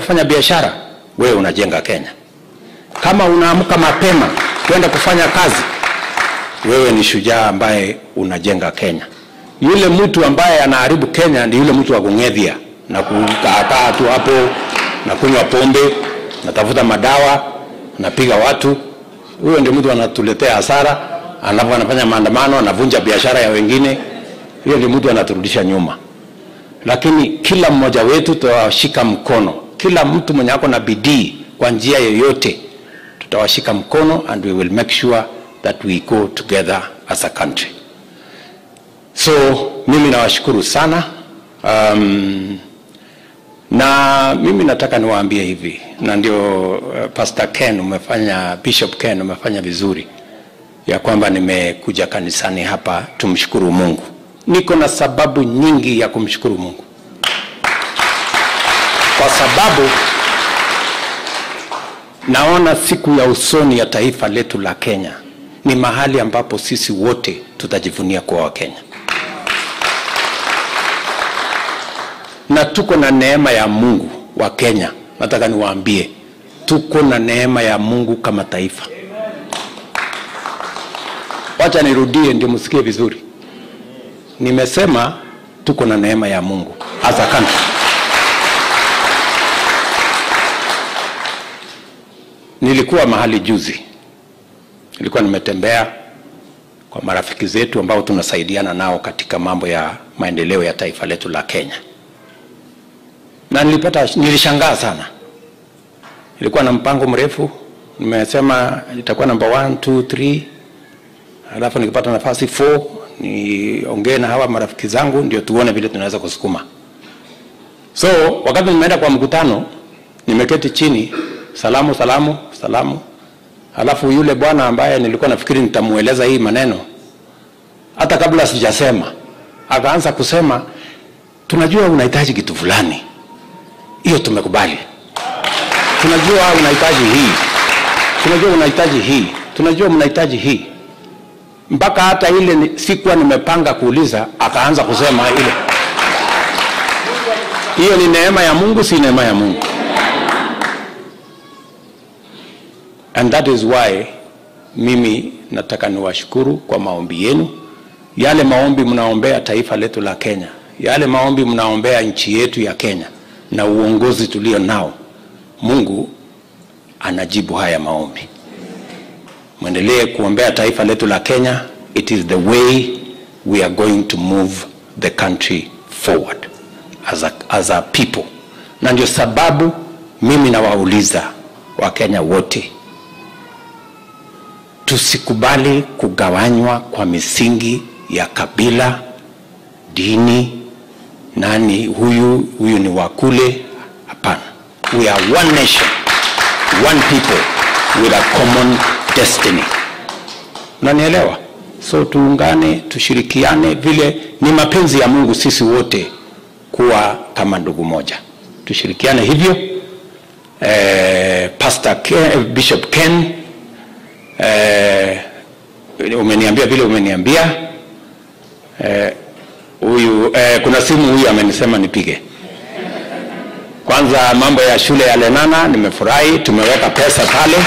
kufanya biashara, wewe unajenga Kenya. Kama unaamka mapema kwenda kufanya kazi, wewe ni shujaa ambaye unajenga Kenya. Yule mtu ambaye anaharibu Kenya ni yule mtu wa kung'edhia na kukaakaa tu hapo na kunywa pombe natafuta madawa napiga watu. Huyo ndio mtu anatuletea hasara, alafu anafanya maandamano, anavunja biashara ya wengine. Hiyo ndio mtu anaturudisha nyuma. Lakini kila mmoja wetu tutawashika mkono, kila mtu mwenye ako na bidii kwa njia yoyote, tutawashika mkono and we will make sure that we go together as a country. So mimi nawashukuru sana um, na mimi nataka niwaambie hivi, na ndio uh, Pastor Ken umefanya, Bishop Ken umefanya vizuri ya kwamba nimekuja kanisani hapa tumshukuru Mungu. Niko na sababu nyingi ya kumshukuru Mungu, kwa sababu naona siku ya usoni ya taifa letu la Kenya ni mahali ambapo sisi wote tutajivunia kuwa Wakenya. na tuko na neema ya Mungu wa Kenya. Nataka niwaambie tuko na neema ya Mungu kama taifa. Wacha nirudie ndio msikie vizuri. Nimesema tuko na neema ya Mungu as a country. Nilikuwa mahali juzi, nilikuwa nimetembea kwa marafiki zetu ambao tunasaidiana nao katika mambo ya maendeleo ya taifa letu la Kenya na nilipata, nilishangaa sana. Ilikuwa na mpango mrefu, nimesema itakuwa namba 1 2 3, alafu nikipata nafasi 4 niongee na hawa marafiki zangu ndio tuone vile tunaweza kusukuma. So wakati nimeenda kwa mkutano, nimeketi chini, salamu salamu salamu, alafu yule bwana ambaye nilikuwa nafikiri nitamueleza hii maneno, hata kabla sijasema, akaanza kusema, tunajua unahitaji kitu fulani hiyo tumekubali. Tunajua unahitaji hii, tunajua unahitaji hii, tunajua mnahitaji hii, mpaka hata ile ni, sikuwa nimepanga kuuliza, akaanza kusema ile. Hiyo ni neema ya Mungu, si neema ya Mungu? And that is why mimi nataka niwashukuru kwa maombi yenu, yale maombi mnaombea taifa letu la Kenya, yale maombi mnaombea nchi yetu ya Kenya na uongozi tulio nao, Mungu anajibu haya maombi. Mwendelee kuombea taifa letu la Kenya. It is the way we are going to move the country forward as a, as a people, na ndio sababu mimi nawauliza Wakenya wote tusikubali kugawanywa kwa misingi ya kabila, dini, nani huyu huyu ni wa kule. Hapana, we are one nation, one people with a common destiny. Unanielewa? So tuungane, tushirikiane, vile ni mapenzi ya Mungu sisi wote kuwa kama ndugu moja, tushirikiane hivyo. Eh, Pastor Ken, Bishop Ken eh, umeniambia vile umeniambia eh, huyu eh, kuna simu huyu amenisema nipige. Kwanza mambo ya shule ya Lenana nimefurahi, tumeweka pesa pale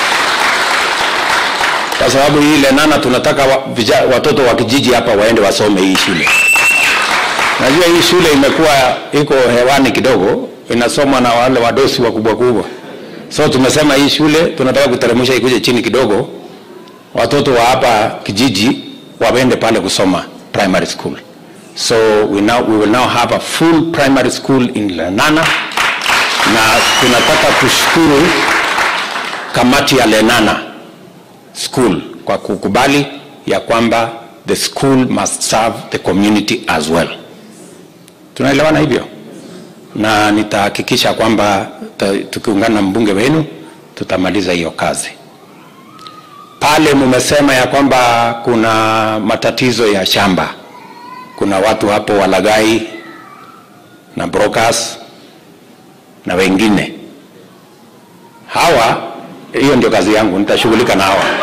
kwa sababu hii Lenana tunataka wa, vija, watoto wa kijiji hapa waende wasome hii shule. Najua hii shule imekuwa iko hewani kidogo, inasomwa na wale wadosi wakubwa kubwa, so tumesema hii shule tunataka kuteremsha ikuje chini kidogo, watoto wa hapa kijiji waende pale kusoma primary school. So we, now, we will now have a full primary school in Lenana na tunataka tushukuru kamati ya Lenana school kwa kukubali ya kwamba the school must serve the community as well. Tunaelewana hivyo, na nitahakikisha kwamba tukiungana na mbunge wenu tutamaliza hiyo kazi. Pale mumesema ya kwamba kuna matatizo ya shamba kuna watu hapo walagai na brokers na wengine hawa, hiyo ndio kazi yangu, nitashughulika na hawa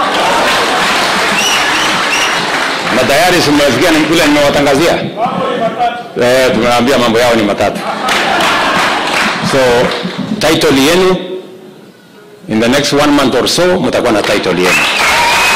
na tayari simesikia vile nimewatangazia eh, tumewaambia mambo yao ni matatu, so title yenu in the next one month or so mtakuwa na title yenu